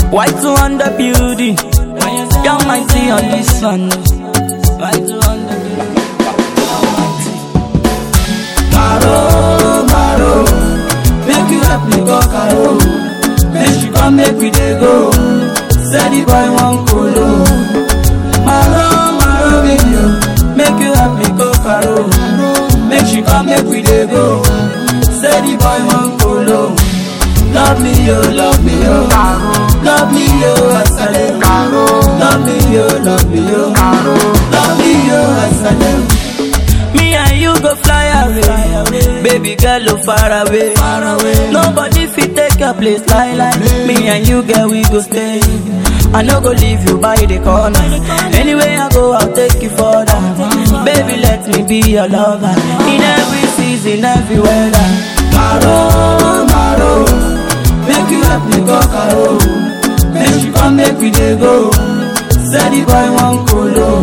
White to on the building. Young mighty on this one. White to on the building. Maro, Maro, make you help me go Caro. Make you come, make we dey go. Say the boy one colo. Maro, Maro, baby, oh, make you help me go Caro. Make she come, make we dey go. Say the boy one colo. Love me, yo, love me, yo. Love me, yo, asale. Love me, yo, love me, yo. Love me, yo, asale. Me and you go fly away. Baby girl, oh, far away. Far away. Nobody fit take your place like like me and you, girl, we go stay. I no go leave you by the corner. Anyway I go, I'll take you further. Baby, let me be your lover in every season, every weather. Maro, Maro, make you help me go Caro. Make you come, make we dey go. Say the boy one colo.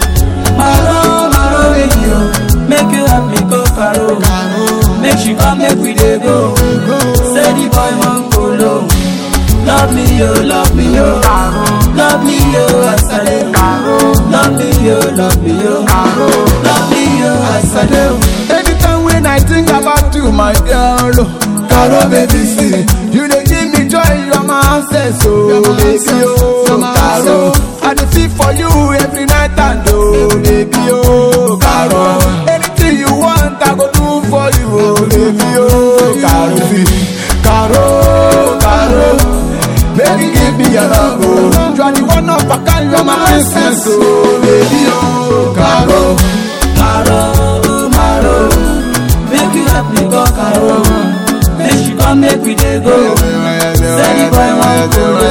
Maro, Maro, baby, oh, make you help me go Caro. Make she come, make we dey go. Say the boy one colo. Love me, yo, love me, yo. Love me, yo, asale. Love me, yo, love me, yo. Love me, yo, asale. Anytime when I think about you, my girl, oh, Caro baby, see, you dey give me joy, you're my access, oh, baby, oh, Caro. I dey feel for you every night and oh, baby, oh, Caro. Anything you want, I go do for you, oh, baby, oh, Caro. See, Caro, Caro. Baby, give me your love, oh. You are the one of a kind, you're my princess, oh, baby, oh, Caro. Maro, Maro, make you help me go Caro. Make she come, make we dey go. Say the boy want colo.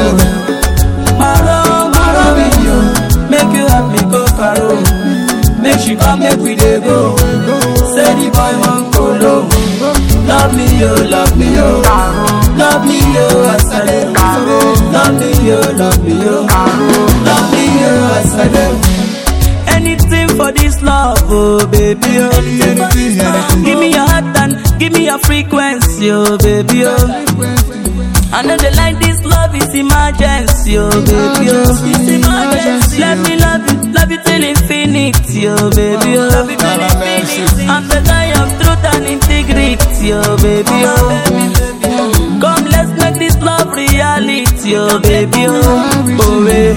Maro, Maro, baby, oh, make you help me go Caro. Make she come, make we dey go. Say the boy want colo. Love me, yo, love me, yo. Love me, yo, asale. Love me, yo, love me, yo. Love me, yo, asale. Anything for this love, oh baby, oh. Anything, anything. Give me your heart and give me your frequency, oh baby, oh. I know they like this love is emergency, oh baby, oh. It's emergency. Let me love you, love you till infinity, oh baby, oh. Love you till infinity. I'm the guy of truth and integrity, oh baby, oh. Come, let's make this love reality, oh baby, oh. Oh, eh.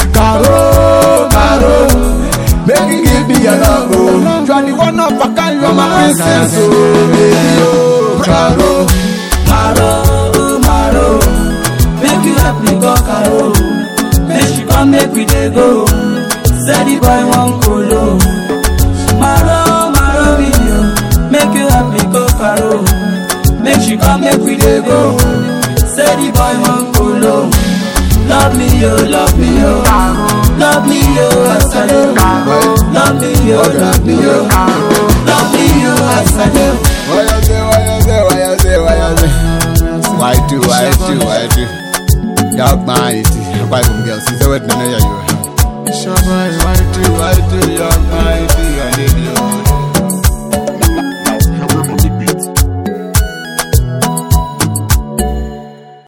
Caro, Caro, make you give me your love, oh. You are the one of a kind, you're my princess, oh, baby, oh, Caro. Maro, Maro, make you help me go Caro. Make she come, make we dey go. Say the boy want colo. Maro, Maro, video, make you help me go Caro. Make she come, make we dey go. Say the boy want colo. Love me, yo, love me, yo. Love me, yo, asale. Love me, yo, love me, yo. Love me, yo, asale. Why you say, why you say, why you say, why you say? Why do, why do, why do? Dog man, it is. Why do girls? Is that what